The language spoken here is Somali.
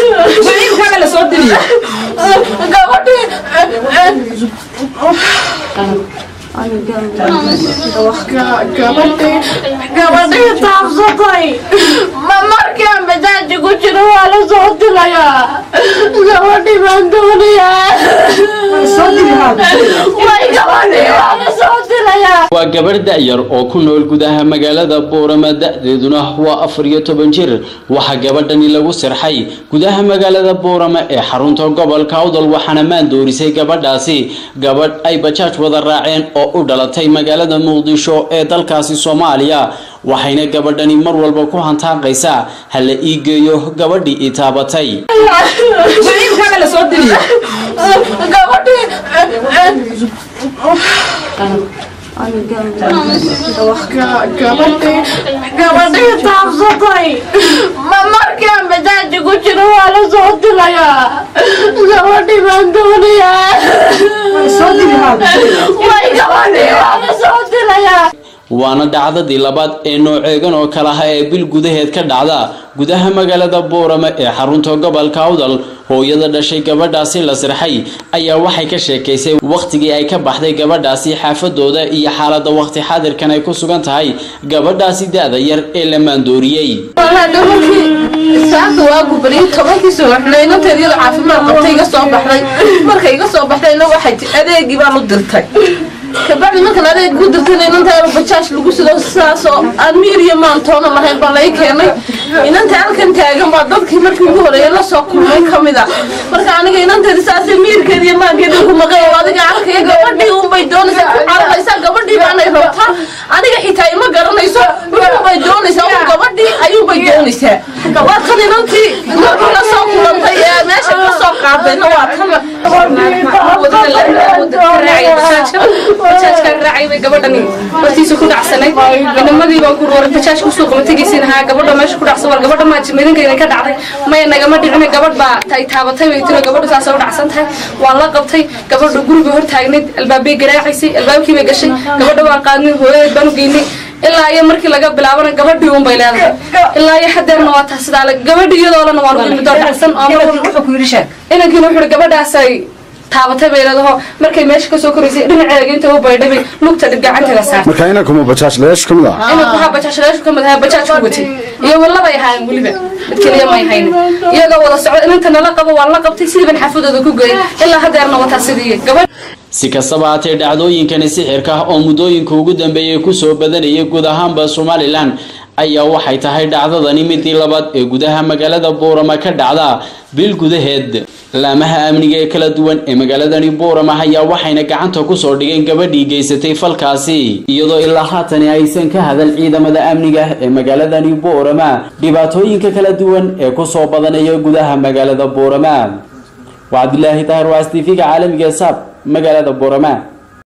Wiilkaaga la soo diriyo. gabadhii gabadhii gabadhii taabsatay ma markaan bajaaji ku jiro waa la soo dilayaa gabadhii baan doonayaa Soo diri haaga. way gabadhii waa la soo dilayaa waa gabarh da'yar oo ku nool gudaha magaalada boorama da'deeduna waa afar iyo toban jir waxaa gabadhani lagu sirxay gudaha magaalada boorama ee xarunta gobolka awdal waxaana maandoorisay gabadhaasi gabadh ay bajaaj wada raaceen oo u dhalatay magaalada muqdisho ee dalkaasi soomaaliya waxayna gabadhani mar walba ku hantaaqaysaa ha la ii geeyo gabadhii ii taabatay Wiilkaaga la soo diriyo. gabadhii gabadhii gabadhii taabsatay ma markaan bajaaji ku jiro waa la soo dilayaa gabadhii baan doonayaa Soo diri haaga. way gabadhii waa la soo dilayaa waana dhacdadii labaad ee nooceegan oo kale ah ee bil gudaheed ka dhacda gudaha magaalada boorama ee xarunta gobolka awdal hooyada dhashay gabadhaasi la sirxay ayaa waxay ka sheekaysay wakhtigii ay ka baxday gabadhaasi xaafadooda iyo xaalada wakhti xaadirkan ay ku sugan tahay gabadhaasi da-da yar ee la maandooriyey والله dhamarkii saacada waa gubariyay tobankii subaxnay inanteed iyadoo caafimaad qabtay iga soo baxday markay iga soo baxdayna waxay ti adeegii baan u dirtay kabacdi markan adeeg u dirtayna inantaaba bajaaj lagu sido sidaasoo aan miir iyo maantoona lahayn baa lay keenay inanta halkan taagan baa dadkii markii ugu horeeya la soo kulmay kamid a marka aniga inanteedi saasay miirkeeda iyo maankeeda ku maqay oo adiga arkaya gabadhii unbay doonaysaa ku cararaysaa gabadhii baanay rabtaa aniga xitaa ima garanayso wuxuubay doonaysaa un gabadhii ayuunbay doonaysaa waa tan inantii markii la soo kulantay ee meesha ka soo qaadayna waa tan bajaajkaan raacay bay gabadhani hortiisa ku dhacsanay inamadii baan ku roray bajaaj kusoo qaba tegaysin haa gabadha meesha ku dhacsan war gabadha maa jimadinkayna ka dhacday maya nagama dhicina gabadh baa tay taabatay bay tiro gabadhu saasay u dhacsan tahay waan la qabtay gabadha guriga hor taagnayd albaabay garaacaysay albaabkii bay gashay gabadha waan qaadnay hooyadeed baan u geynay ilaa iyo markii laga bilaabana gabadhii un bay leedahay ilaa iyo hadeerna waa taas sidaa le gabadhii iyadoolana waan ugu midoo dhacsan oo mar walba Wuxuu ku yidhi sheeg. inankiina wuxuu ihi gabadhaasay taabatay bay leedaho markay meesha kasoo koraysay dhinaceega inta u baydhabay lugta dhib gacanteeda saartay marka inankuma bajaaj leesh ka mid ah inanku haa bajaajlayaashu kamid ahaa bajaaj ku watay iyo walabay ahaayeen weliba mid keliya may haynin iyagoo wada socda inanta nala qabo waan la qabtay sidiiban xaafadooda ku geeyay ilaa hadeerna wataa sidii gabadh si kastaba haatee dhacdooyinkani sixirka ah oo muddooyinka ugu dambeeyay kusoo badanayay guud ahaanba somalilan ayaa waxay tahay dhacdadani midii labaad ee gudaha magaalada boorama ka dhacda bil gudaheed laamaha amniga ee kala duwan ee magaaladani boorama ayaa waxayna gacanta kusoo dhigeen gabadhii geysatay falkaasi iyadoo ilaa haatani aysan ka hadal ciidamada amniga ee magaaladani boorama dhibaatooyinka kala duwan ee kusoo badanaya gudaha magaalada boorama waa cabdilaahi tahir waas tv-ga caalamiga ee saab magaalada boorama